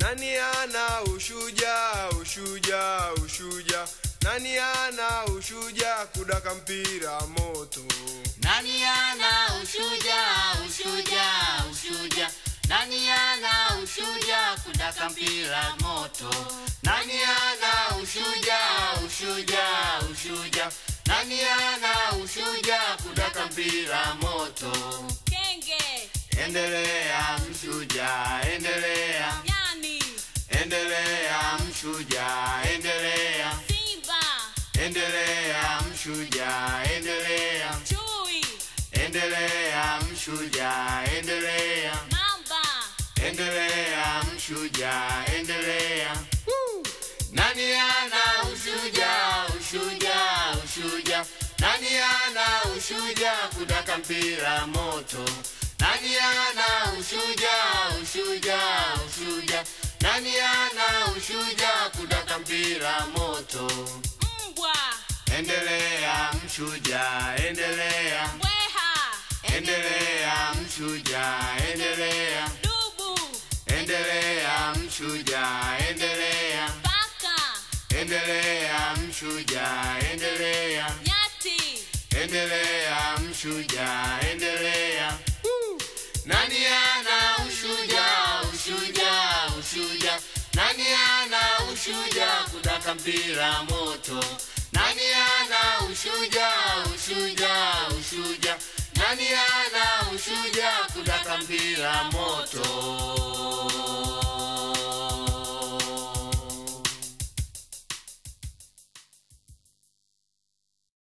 Nani ana ushuja, ushuja, ushuja? Nani ana ushuja kudaka mpira moto? Nani ana ushuja, ushuja, ushuja? Nani ana ushuja kudaka mpira moto? Nani ana ushuja, ushuja, ushuja? Nani ana ushuja kudaka mpira moto? Kenge, Endelea mshuja, endelea, nyani, endelea mshuja, endelea, simba, endelea mshuja, endelea, chui, endelea mshuja, endelea. mamba, Endelea mshuja, endelea. Nani ana ushuja, ushuja, ushuja? Nani ana ushuja kudaka mpira moto? Nani ana ushuja, ushuja, ushuja? Nani ana ushuja kudaka mpira moto? mbwa, Endelea mshuja, endelea. mbweha, Endelea mshuja, endelea. dubu, Endelea mshuja, endelea, paka, endelea mshuja, endelea, nyati, endelea mshuja, endelea. Nani ana ushuja, ushuja, ushuja? Nani ana ushuja kudaka mpira moto? Nani ana ushuja, ushuja, ushuja? Nani ana ushuja kudaka mpira moto?